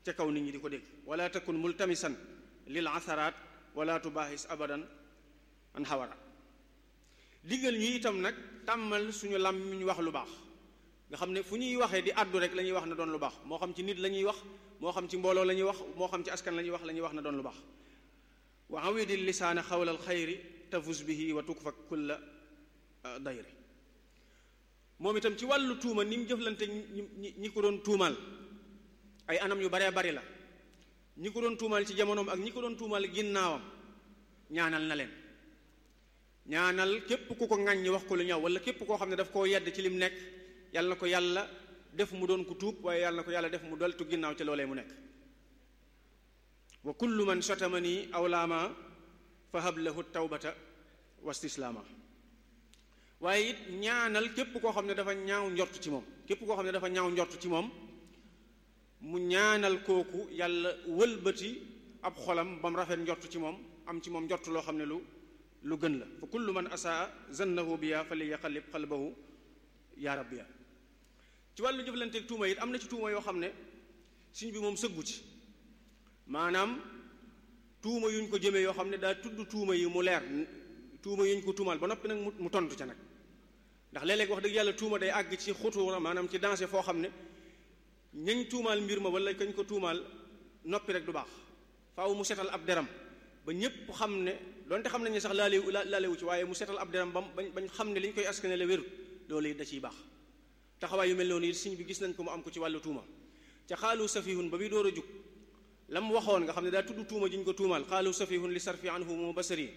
te kaw nit ñi di ko dégg wala takun multamisan lil asaraat wala tubaaxis abadan an xawara diggal ñu itam nag tàmmal suñu làmmiñ wax lu baax nga xam ne fu ñuy waxee di àddu rek la ñuy wax na doon lu baax moo xam ci nit la ñuy wax moo xam ci mbooloo la ñuy wax moo xam ci askan la ñuy wax la ñuy wax na doon lu baax wa awidi lisaana xawla alxayri tafus bihi wa tukfa kulla dayri moom itam ci wàllu tuuma ni mu jëflante ñi ñi ko doon tuumaal ay anam yu baree bari la ñi ko doon tuumaal ci jamonoom ak ñi ko doon tuumaal ginnaawam ñaanal na leen ñaanal képp ku ko ŋàññi wax ko lu ñaaw wala képp koo xam ne daf koo yedd ci lim nekk yàlla na ko yàlla def mu doon ku tuub waaye yàlla na ko yàlla def mu doltu ginnaaw ci loolee mu nekk wa kullu man shatamani aw laama fa hab lahu tawbata wa stislaama waaye it ñaanal képp koo xam ne dafa ñaaw njort ci moom képp koo xam ne dafa ñaaw njort ci moom mu ñaanal kooku yàlla wëlbati ab xolam ba mu rafet njort ci moom am ci moom njort loo xam ne lu lu gën la fa kullu man asaa zannahu biya fa li yaqallib qalbahu yaa rabbiya ci wàllu jëflanteeg tuuma it am na ci tuuma yoo xam ne suñ bi moom sëggu ci maanaam tuuma yuñ ko jëmee yoo xam ne daa tudd tuuma yi mu leer tuuma yuñ ko tuumaal ba noppi nag mu tontu ca nag ndax léeg-léeg wax dëgg yàlla tuuma day àgg ci xutuura maanaam ci danger foo xam ne ñañ tuumaal mbir ma wala kañ ko tuumaal noppi rek du baax faaw mu setal ab deram ba ñëpp xam ne donte xam nañ ne sax laalewu laalewu ci waaye mu setal ab deram ba bañ bañ xam ne li ñu koy askane la wérut loolu it da ciy baax taxawaay yu mel noonu it siñ bi gis nañ ko mu am ko ci wàllu tuuma ca xaalu safihun ba muy door a jug la mu waxoon nga xam ne daa tudd tuuma ji ñu ko tuumaal xaalu safihun li sarfi anhu mu basari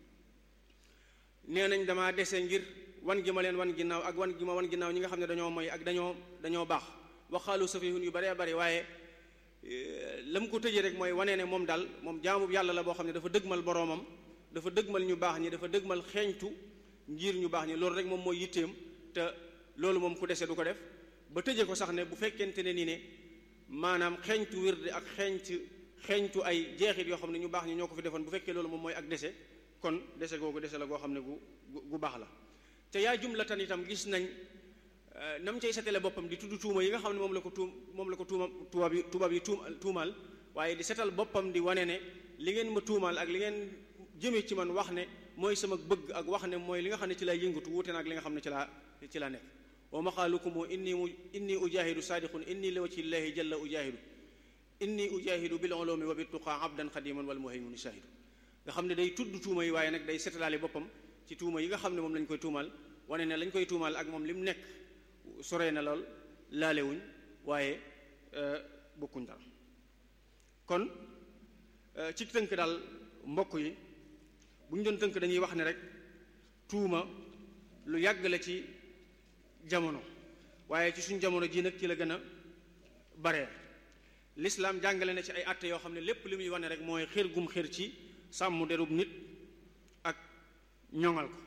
nee nañ damaa dese ngir wan gi ma leen wan ginnaaw ak wan gi ma wan ginnaaw ñi nga xam ne dañoo moy ak dañoo dañoo baax wax xaalu safihun yu baree bari waaye la mu ko tëjee rek mooy wane ne moom daal moom jaamu yàlla la boo xam ne dafa dëgmal boroomam dafa dëgmal ñu baax ñi dafa dëgmal xeeñtu ngir ñu baax ñi loolu rek moom mooy yitteem te loolu moom ku dese du ko def ba tëje ko sax ne bu fekkente ne ni ne maanaam xeeñtu wirde ak xeeñtu xeeñtu ay jeexit yoo xam ne ñu baax ñi ñoo ko fi defoon bu fekkee loolu moom mooy ak dese kon dese googu dese la goo xam ne gu gu baax la te yaa jumlatan itam gis nañ nam cay setale boppam di tudd tuuma yi nga xam ne moom la ko tuum moom la ko tuuma tubaab yi tubaab yi tuumaal waaye di setal boppam di wane ne li ngeen ma tuumaal ak li ngeen jëmee ci man wax ne mooy sama bëgg ak wax ne mooy li nga xam ne ci laa yëngatu wuute na ak li nga xam ne ci laa ci laa nekk wa maqaalukum inni mu inni ujahidu saadiqun inni li wajhi llahi jalla ujahidu inni ujahidu bil ulumi wa bittuqa abdan xadiman wal muhaymin shahidu nga xam ne day tudd tuuma yi waaye nag day setalaale boppam ci tuuma yi nga xam ne moom lañ koy tuumaal wane ne lañ koy tuumaal ak moom li mu nekk soree na lool laalewuñ waaye bokkuñ dara kon ci tënk daal mbokk yi bu ñu doon tënk dañuy wax ne rek tuuma lu yàgg la ci jamono waaye ci suñ jamono ji nag ci la gën a bare lislaam jàngale na ci ay àtte yoo xam ne lépp li muy wane rek mooy xër gum xër ci sàmm derub nit ak ñoŋal ko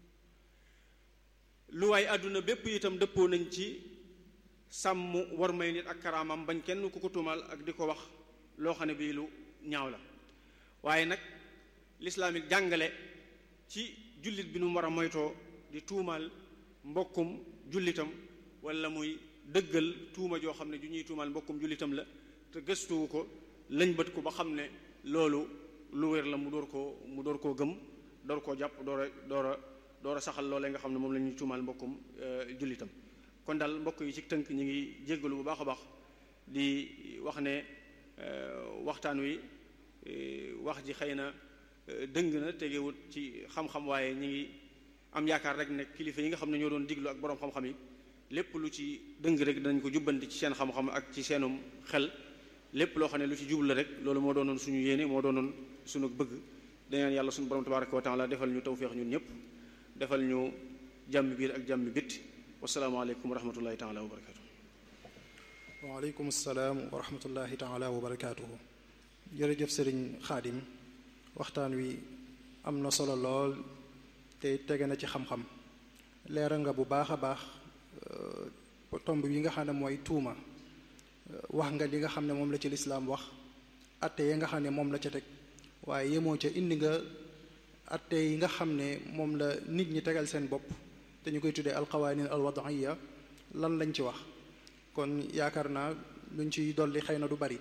lu waay àdduna bépp itam dëppoo nañ ci sàmm war may nit ak karaamam bañ kenn ku ko tuumal ak di ko wax loo xam ne bii lu ñaaw la waaye nag lislaam it jàngale ci jullit bi nu mu war a moytoo di tuumaal mbokkum jullitam wala muy dëggal tuuma joo xam ne ju ñuy tuumaal mbokkum jullitam la te gëstuwu ko lañ bët ko ba xam ne loolu lu wér la mu door koo mu door koo gëm door koo jàpp door a door a door a saxal loolee nga xam ne moom la ñuy tuumaal mbokkum jullitam kon daal mbokk yi ci tënk ñu ngi jéggalu bu baax a baax di wax ne waxtaan wi wax ji xëy na dëng na tegewut ci xam-xam waaye ñi ngi am yaakaar rek ne kilifa yi nga xam ne ñoo doon diglu ak boroom xam-xam yi lépp lu ci dëng rek danañ ko jubbanti ci seen xam-xam ak ci seenum xel lépp loo xam ne lu ci jublu rek loolu moo doonoon suñu yéene moo doonoon suñu bëgg dañaan yàlla suñu borom tabaraka wa taala defal ñu tawféex ñun ñëpp defal ñu jàmm biir ak jàmm bitti wasalaamaaleykum wa rahmatullahi taala wa barakatu waaleykum salaam wa rahmatullahi taala wa barakaatuhu jërëjëf sëriñ xaadim waxtaan wi am na solo lool te tege na ci xam-xam leeral nga bu baax a baax tomb yi nga xam ne mooy tuuma wax nga li nga xam ne moom la ci lislaam wax atte yi nga xam ne moom la ca teg waaye yemoo ca indi nga atte yi nga xam ne moom la nit ñi tegal seen bopp te ñu koy tuddee alqawanin alwadaiya lan lañ ci wax kon yaakaar naa luñ ciy dolli xëy na du bari